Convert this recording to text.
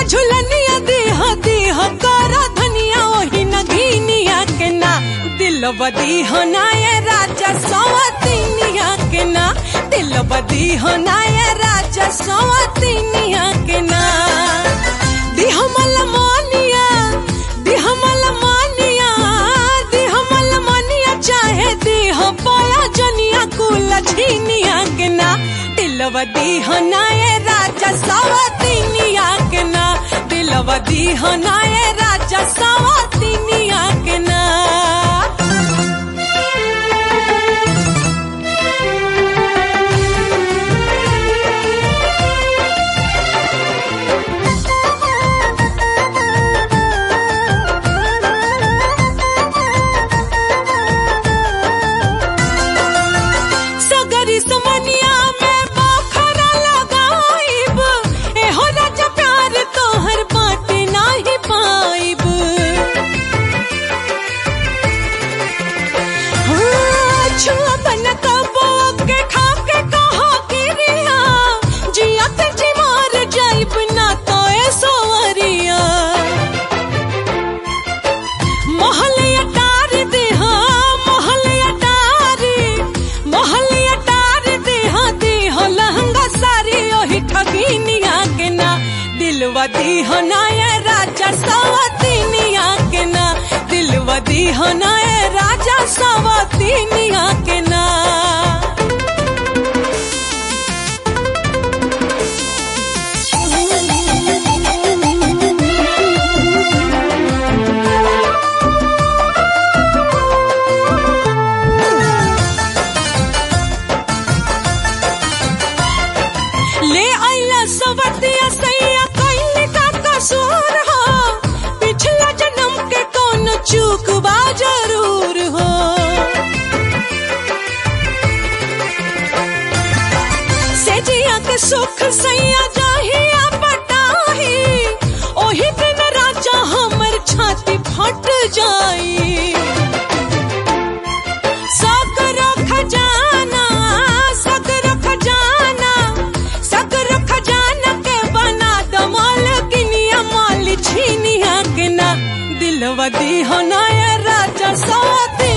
झुलनिया देह देह कर धनिया ओही नगीनिया के ना दिल बदी होनाए राजा सवतिनिया के ना दिल बदी होनाए राजा सवतिनिया के ना दिहमल मानिया दिहमल मानिया दिहमल मानिया चाहे देह पाया जनिया कुल झीनिया के ना दिलवा दीहनाए राजा सवतिनिया के ना दिलवा दीहनाए राजा सवतिनिया के ना सगरी समनिया में बखरा लगाइब एहो राजा प्यार तोहर बाटे नाही पाइब हाँ, छुआ बन कबो के खा के कहा गिरिया जिया ते जी मार जाइब ना तो ए सोवरिया मोहलिया टार दे हाँ मोहलिया टारी मोहलिया टार दे हाँ दे हो लहंगा सारी ओही ठगीनिया के ना दिलवा दी हो ना ये राजा सवतीनिया के ना दिलवा दी हो ना ये राजा सवतीनिया के ना ले आइला सवतिया सैया कइले का कसूर हो पिछला जन्म के कौन चूक बा जरूर हो सेजिया के सुख सैया जाहिया पटाही ओही दिन राजा हमर छाती फट जाई सकरो खजाना सकरो खजाना सकरो खजाना के बना दो मालकिनिया माल छीनिया के ना दिलवा दी हो ना ये राजा साथी